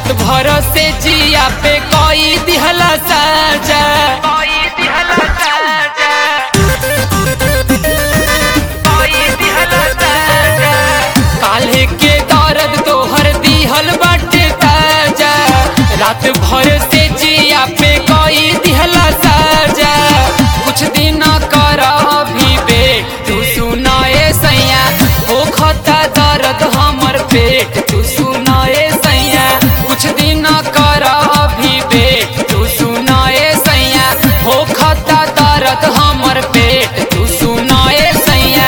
रात भर से जिया पे कोई दिहला साजा कोई दिहला साजा कोई दिहला साजा काल्हे के दर्द तोहर दिहल बाटे ताजा रात भर से जिया पे कोई दिहला साजा कुछ दिन कर अभी बे तू सुनाए सैया हो खता दर्द हमर पेट तू सुनाए सैया कुछ दिन कर अभी बे तू सुनाए सैया हो खता दर्द हमर पेट तू सुनाए सैया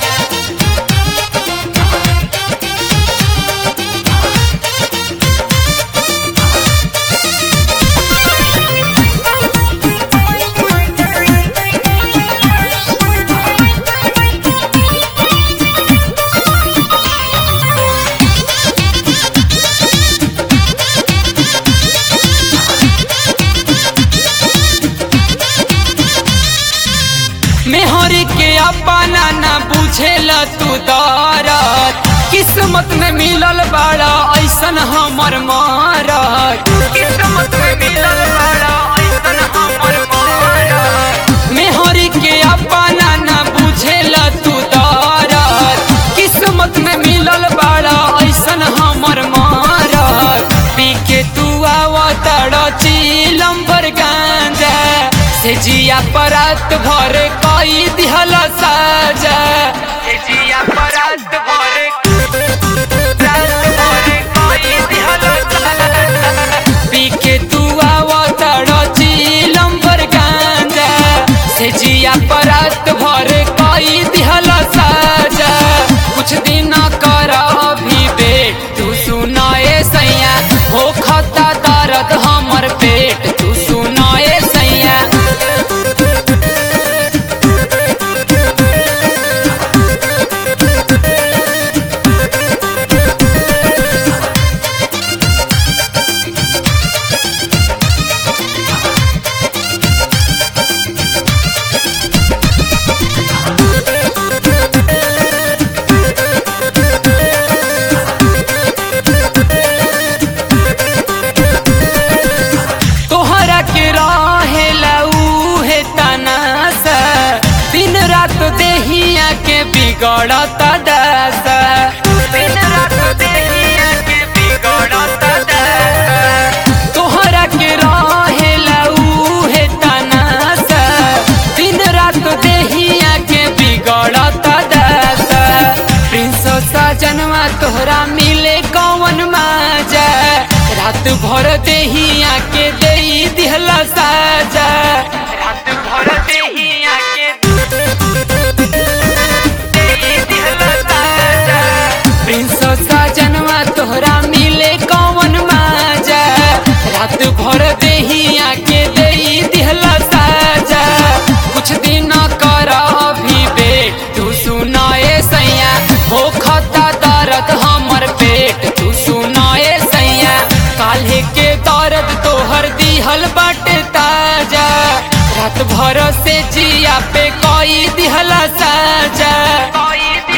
मेहर के अपना ना बुझेला तू दरद किस्मत में मिलल बाड़ा ऐसन हमर मारत किस्मत में मिलल बाड़ा ऐसन हमर मारत मेहर के अपना ना बुझेला तू दरद किस्मत में मिलल बाड़ा ऐसन हमर मारत पी के तू आवतड़ चीलम पर गांजा से जिया परत भर कई दिहल साजा से जिया परत भर रात भर कई दिहल साजा। पी के तू आवतड़ चीलम पर गांजा से जिया परत भर कई दिहल साजा कुछ दिन कर अभी बे तू सुनाए सैया हो खता दर्द हमर पेट तू सुनाए सैया तोहरा के रहेला उहे तनासा दिन रात देहिया के बिगड़ता दासा दिन रात देहिया के बिगड़ता दासा तोहरा के रहेला उहे तनासा दिन रात देहिया के बिगड़ता दासा प्रिंस सजनवा तोहरा मिले कौन माजा रात भर देहिया के दे दिहला साजा रात भर देहिया के देई दिहला साजा। प्रिंस सजनवा तोहरा मिले कौन माजा रात भर देहिया के दे दिहला साजा कुछ दिन कर अभी बे तू सुनाए सैया हो खता दर्द हमर पेट तू सुनाए सैया काल्हे के दर्द तोहर दिहल बाटे ताजा रात भर से जिया पे कोई दिहला साजा कोई